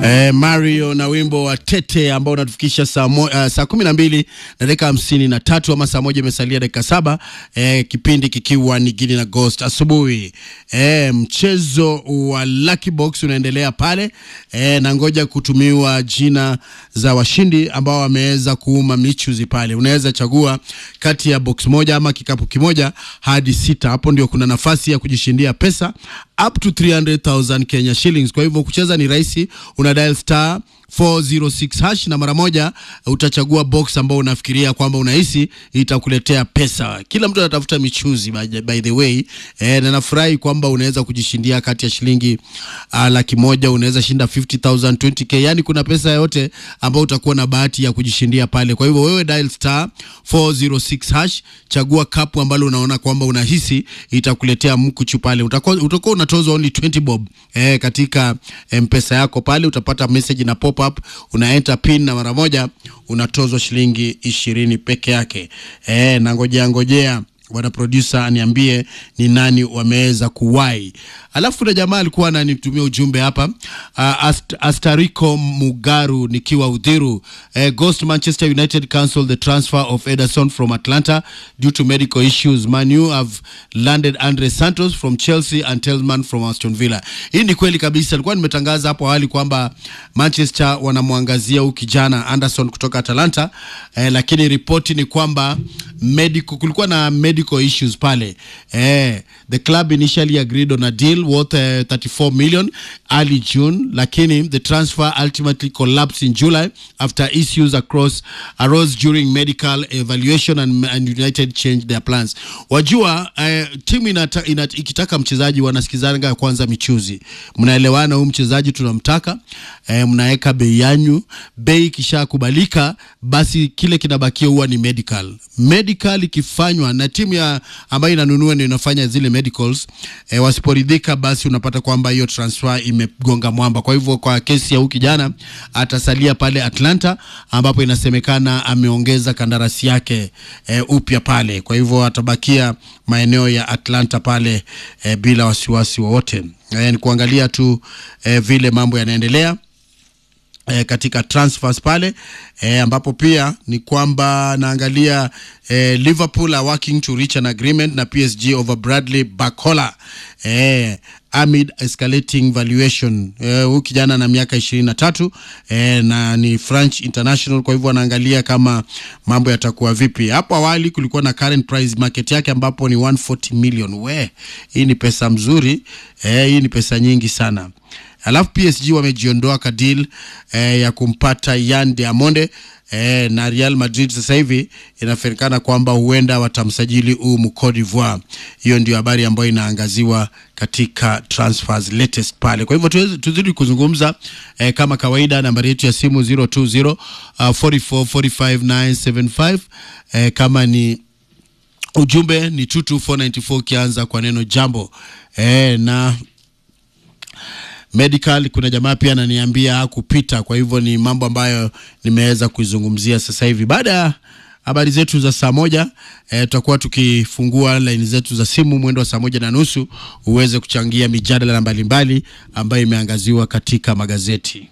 Eh, Mario na wimbo wa Tete ambao unatufikisha saa, mo, uh, saa kumi na mbili na dakika hamsini na tatu ama saa moja imesalia dakika saba eh, kipindi kikiwa ni Gidi na Ghost asubuhi. Eh, mchezo wa Lucky Box unaendelea pale eh, na ngoja kutumiwa jina za washindi ambao wameweza kuuma michuzi pale. Unaweza chagua kati ya box moja ama kikapu kimoja hadi sita. Hapo ndio kuna nafasi ya kujishindia pesa up to 300,000 Kenya shillings. Kwa hivyo kucheza ni rahisi, una dial star 406 hash na mara moja utachagua box ambao unafikiria kwamba unahisi itakuletea pesa. Kila mtu anatafuta michuzi by, by the way eh, na nafurahi kwamba unaweza kujishindia kati ya shilingi uh, laki moja unaweza shinda 50,000 20k, yani kuna pesa yote ambao utakuwa na bahati ya kujishindia pale. Kwa hivyo wewe dial star 406 hash, chagua kapu ambalo unaona kwamba unahisi itakuletea mkuchu pale. Utakuwa utakuwa unatozwa only 20 bob eh, katika mpesa yako pale, utapata message na pop up, una enter pin na mara moja unatozwa shilingi ishirini peke yake. Eh, na ngojea ngojea bwana producer aniambie ni nani wameweza kuwai. Alafu kuna jamaa alikuwa ananitumia ujumbe hapa uh, Ast Astarico Mugaru nikiwa Udhiru uh, Ghost Manchester United cancelled the transfer of Ederson from Atlanta due to medical issues. Man U have landed Andre Santos from Chelsea and Tellman from Aston Villa. Hii ni kweli kabisa, alikuwa nimetangaza hapo awali kwamba Manchester wanamwangazia huyu kijana Anderson kutoka Atalanta eh, lakini ripoti ni kwamba medical, kulikuwa na medical issues pale eh, the club initially agreed on a deal worth uh, 34 million early June, lakini the transfer ultimately collapsed in July after issues across arose during medical evaluation and, and United changed their plans. Wajua uh, timu inata, inat, ikitaka mchezaji wanasikizanga kwanza michuzi, mnaelewana, huyu mchezaji tunamtaka, eh, mnaweka bei yanyu, bei ikishakubalika basi kile kinabakia huwa ni medical. Medical ikifanywa na timu ya ambayo inanunua ndio inafanya zile medicals eh, wasiporidhika basi unapata kwamba hiyo transfer imegonga mwamba. Kwa hivyo kwa kesi ya huyu kijana atasalia pale Atlanta ambapo inasemekana ameongeza kandarasi yake eh, upya pale. Kwa hivyo atabakia maeneo ya Atlanta pale eh, bila wasiwasi wowote. Eh, ni kuangalia tu eh, vile mambo yanaendelea E, katika transfers pale e, ambapo pia ni kwamba naangalia e, Liverpool are working to reach an agreement na PSG over Bradley Barcola e, amid escalating valuation. Huyu e, kijana na miaka ishirini na tatu e, na ni French international, kwa hivyo anaangalia kama mambo yatakuwa vipi. Hapo awali kulikuwa na current price market yake ambapo ni 140 million. We, hii ni pesa mzuri e, hii ni pesa nyingi sana alafu PSG wamejiondoa kadil eh, ya kumpata Yan Diamonde eh, na Real Madrid sasa hivi inafahamikana kwamba huenda watamsajili huu Cote d'Ivoire. Hiyo ndio habari ambayo inaangaziwa katika transfers latest pale. Kwa hivyo tuzidi kuzungumza eh, kama kawaida, nambari yetu ya simu 020 uh, 44 45 975 eh, kama ni ujumbe ni 22494 ukianza kwa neno jambo eh, na medical kuna jamaa pia ananiambia hakupita. Kwa hivyo ni mambo ambayo nimeweza kuizungumzia sasa hivi. Baada ya habari zetu za saa moja tutakuwa e, tukifungua laini zetu za simu mwendo wa saa moja na nusu uweze kuchangia mijadala mbalimbali ambayo imeangaziwa katika magazeti.